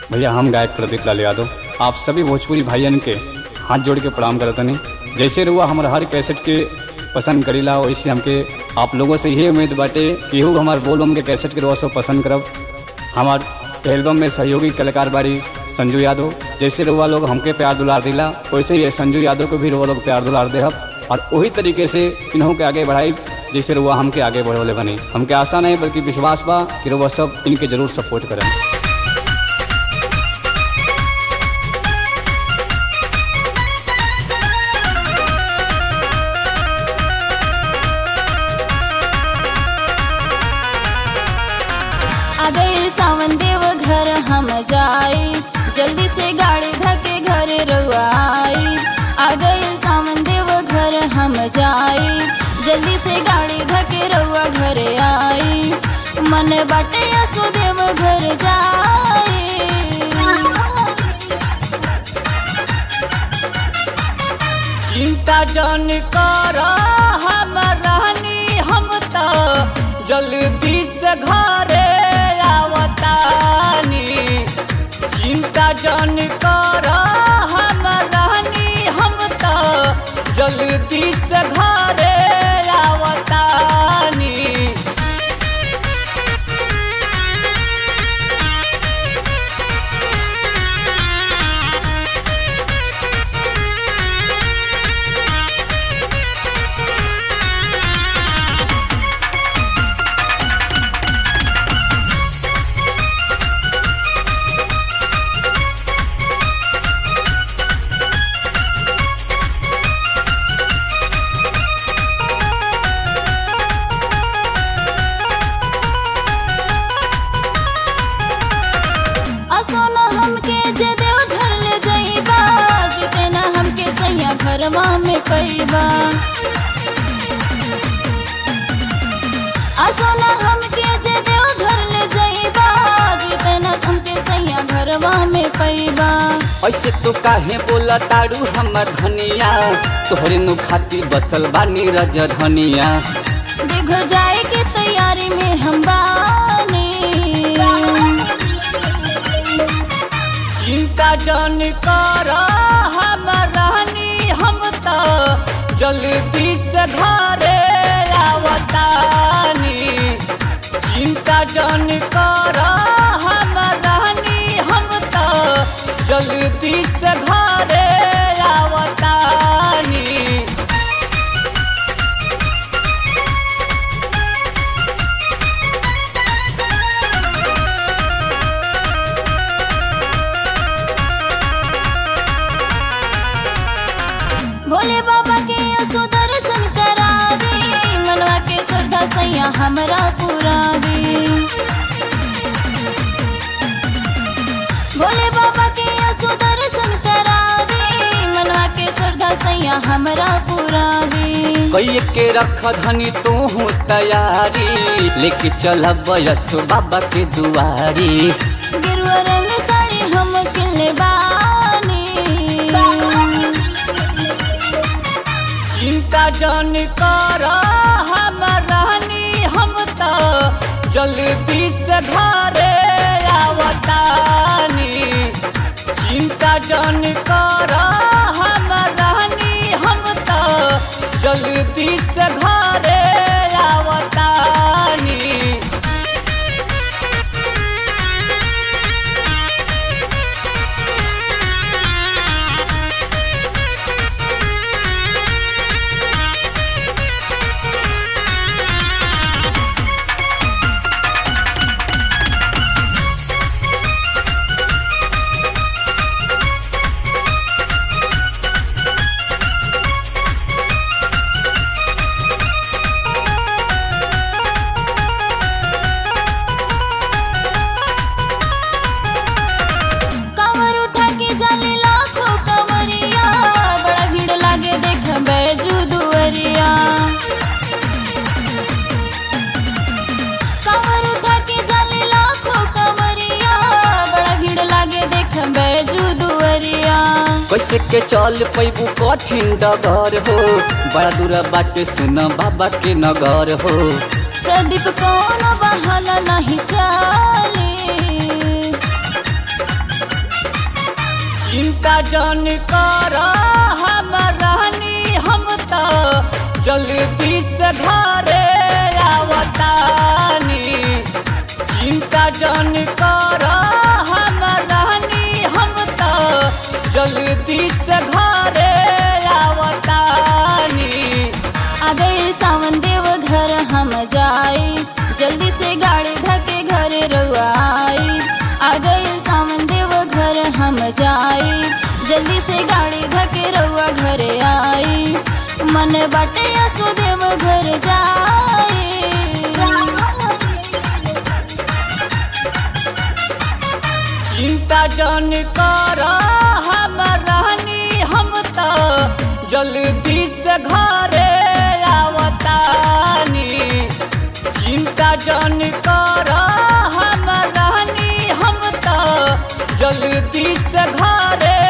भैया हम गायक प्रदीप लाल यादव आप सभी भोजपुरी भाइयन के हाथ जोड़ के प्रणाम करत हनी जैसे रुआ हमारे हर कैसेट के पसंद करीला वैसे हमके आप लोगों से यही उम्मीद बाटे कि हु हमार बोलबम के कैसेट के रुआ सब पसंद करब हमार एल्बम में सहयोगी कलाकार बाड़ी संजू यादव जैसे रुआ लोग हमके प्यार दुलार दिला वैसे ही संजू यादव को भी रुआ लोग प्यार दुलार देहब और वही तरीके से इन्हों के आगे बढ़ाई जैसे रुआ हमके आगे बढ़ोले बनी हमके आशा नहीं बल्कि विश्वास बा कि रुआ सब इनके जरूर सपोर्ट करें आ गए सावन देव घर हम जाए जल्दी से गाड़ी धके घर रुआई आ गए सावन देव घर हम जाए जल्दी से गाड़ी धके रुआ घर आई मन बाटे असो देव घर जाए चिंता जन कर हम रहनी हम तो जल्दी से घरे आवतानी चिंता जन कर हम रहनी हम तो जल्दी से घरे आवतानी असो न हमके जे देव घर ले जाइबा जिते न हमके सैया घरवा में पैबा असो न हमके जे देव घर ले जाइबा जिते न हमके सैया घरवा में पैबा ऐसे तो काहे बोला तारू हमर धनिया तोहरे नु खाती बसल बानी रज धनिया देख जाए के तैयारी में हम बानी चिंता जन कर हम रहनी हम तो जल्दी से घरे आवतानी चिंता जन कर हम रहनी हम तो जल्दी से घरे आवतानी भोले बाबा के असो दर्शन करा दे मनवा के श्रद्धा सैया हमरा पूरा दे भोले बाबा के असो दर्शन करा दे मनवा के श्रद्धा सैया हमरा पूरा दे कई के रख धनी तू तैयारी लेके चल बयसो बाबा के दुआरी गिरुआ रंग साड़ी हम किले बानी चिंता जन कर हम रहनी हम तो जल्दी से घरे आवतानी चिंता जन कर हम रहनी हम तो जल्दी से घरे आवतानी कांवर उठा के जाले लाखों कंवरिया बड़ा भीड़ लागे देख बैजू दुअरिया कांवर उठा के जाले लाखों कंवरिया बड़ा भीड़ लागे देख बैजू दुअरिया कैसे के चल पैबू कठिन डगर हो बड़ा दूर बाटे सुन बाबा के नगर हो प्रदीप कौन बहाना नहीं चाले चिंता जन कर हम रहनी हम तो जल्दी से घरे आवतानी चिंता जन कर हम रहनी हम तो जल्दी से घरे आवतानी आ गए सावन देव घर हम जाई जल्दी से गाड़ी धके घर रुआई आ गए सावन देव घर हम जाई जल्दी से गाड़ी धके रउआ घरे आई मन बाटे सुदेव घर जाई चिंता जन कर हम रहनी हम तो जल्दी से घरे आवतानी चिंता जन कर हम रहनी हम तो जल्दी से घरे